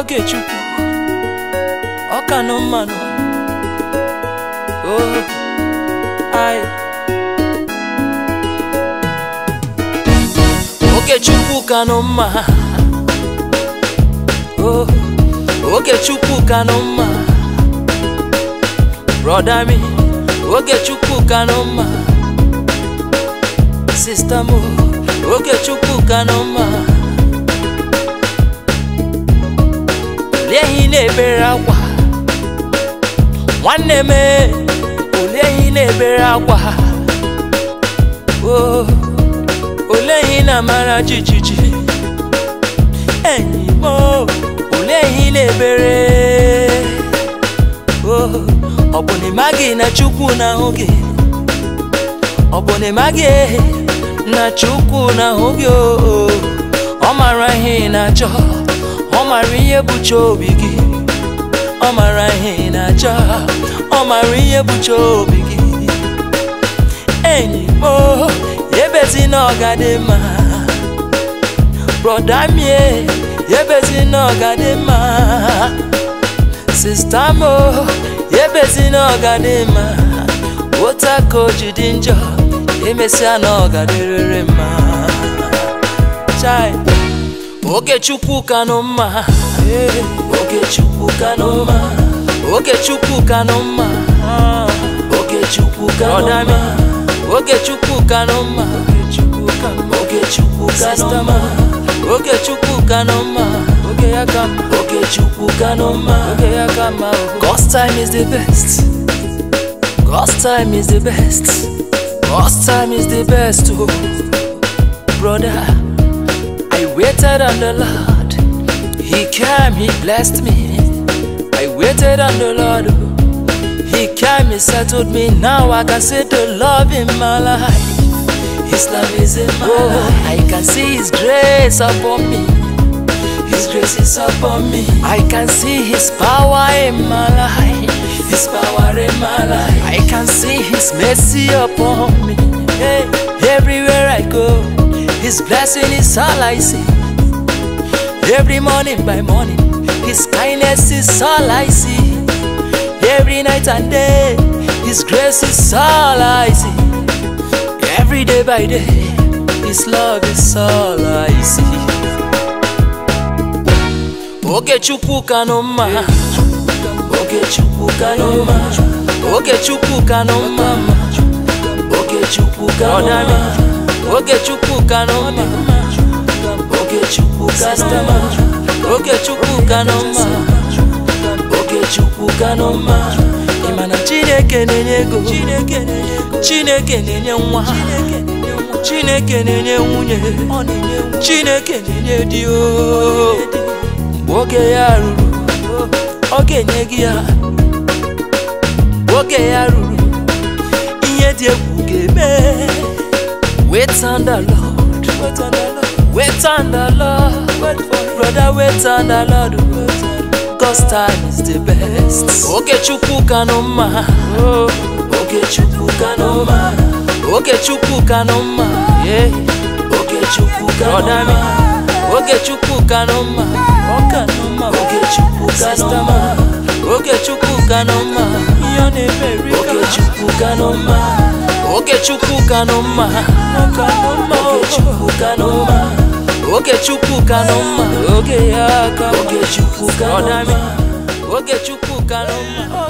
oge chukwu ọ ka nọ mmanụ oh ai oge chukwu ka nọ mma oh oge chukwu ka nọ mma broda mi oge chukwu ka nọ mma sista m oge chukwu ka nọ mma olee ihe ị na-ebere akwa nwanne m olee ihe ị na-ebere akwa o olee ihe ị na-amara jijiji enyi m olee ihe ị na-ebere o ọ bụ na ịmaghị na chukwu na-ahụ gị ọ bụ na ịmaghị na chukwu na-ahụ gị o ọ mara ihe ị na-achọ ọ mara ihe bụcha obi gị ọ mara ihe ị na-achọ ọ mara ihe bụcha obi gị enyi m ebezi na ọgadị mma broda mie ebezi na ọgadị mma sista m ebezi na ọgadị mma ota ka o ji dị njọ emesịa na ọgadịrịrị mma chai oge chukwu ka nọ mma oge chukwu ka nọ mma oge chukwu ka nọ mma oge chukwu ka nọ mma oge chukwu ka nọ mma oge chukwu ka nọ mma oge chukwu ka nọ mma oge ya ka mma oge chukwu ka nọ mma oge ya ka mma God's time is the best God's time is the best God's time is the best oh brother I waited on the Lord. He came, He blessed me. I waited on the Lord. He came, He settled me. Now I can see the love in my life. His love is in my life. I can see His grace upon me. His grace is upon me. I can see His power in my life. His power in my life. I can see His mercy upon me. Hey, everywhere I go. His blessing is all I see. Every morning by morning, His kindness is all I see. Every night and day, His grace is all I see. Every day by day, His love is all I see. Oge chukwu ka nọ mma, oge chukwu ka nọ mma, oge chukwu ka nọ mma, oge chukwu ka nọ mma. oge chukwu ka nọ mma oge chukwu ka nọ mma oge chukwu ka nọ mma oge chukwu ka nọ mma ị ma na chineke na-enye ego chineke na-enye nwa chineke na-enye nwunye chineke na-enye di o mgbe oge ya ruru ọ ga-enye gị ya mgbe oge ya ruru ihe dị egwu ga-eme Wait on the Lord. Wait on the Lord. Wait on the Lord. Wait for him. Brother, wait on the Lord. God's time is the best. Oge chukwu ka nọ mma. Oge chukwu ka nọ mma. Oge chukwu ka nọ mma. Yeah. Oge chukwu ka nọ mma. Oge chukwu ka nọ mma. Ọ ka nọ mma. Oge chukwu ka nọ mma. Oge chukwu ka nọ mma. Ihe ọ na-emeri ka. Oge chukwu ka nọ mma. oge chukwu ka nọ mma oge chukwu ka nọ mma oge chukwu ka nọ mma oge ya ka oge chukwu ka nọ mma oge chukwu ka nọ mma